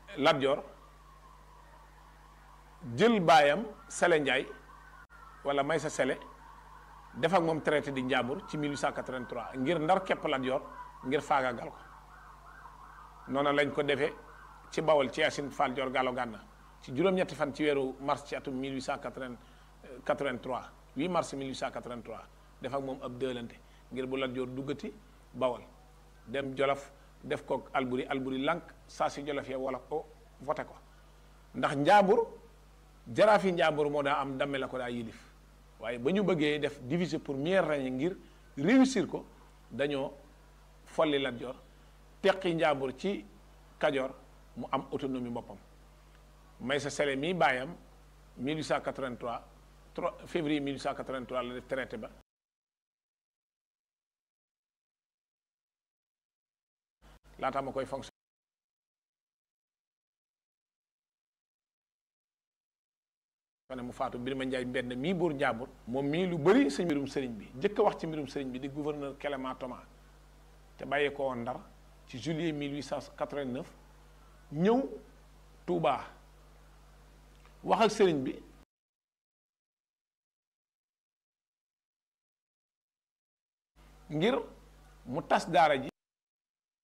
Lat Joor jël baayam Sele Njaay wala Maysa Sele def ak moom traité di Njàmbur ci 1883 ngir ndar képp Lat Joor ngir faagaagal ko noonu lañ ko defee ci Bawol ci Yaasin Fall Joor Gaalo Gànna ci juróom-ñetti fan ci weeru mars ci atum 1883 8 mars 1883 def ak moom ab dëlante ngir bu Lat Joor duggati Bawol dem Jolof def ko Alburi Alburi lànk saa si Jolof ya wala ko voté ko ndax Njàmbur jaraafi Njàmbur moo daa am damme la ko daa yilif waaye ba ñu bëggee def diviser pour mieux régner ngir réussir ko dañoo folli Lat Joor teqi Njàmbur ci Kajoor mu am autonomie boppam Maysa Sele mii baayam 1883 3 février 1883 la def traité ba laata ma koy fonction ne mu faatu Birima Njaay mbenn mii buur Njàmbur moom mii lu bëri sa mbirum sëriñ bi jëkk a wax ci mbirum sëriñ bi di gouverneur Clément Thomas te bàyyee ko woon Ndar ci juillet 1889 ñëw Touba wax ak sëriñ bi ngir mu tas daara ji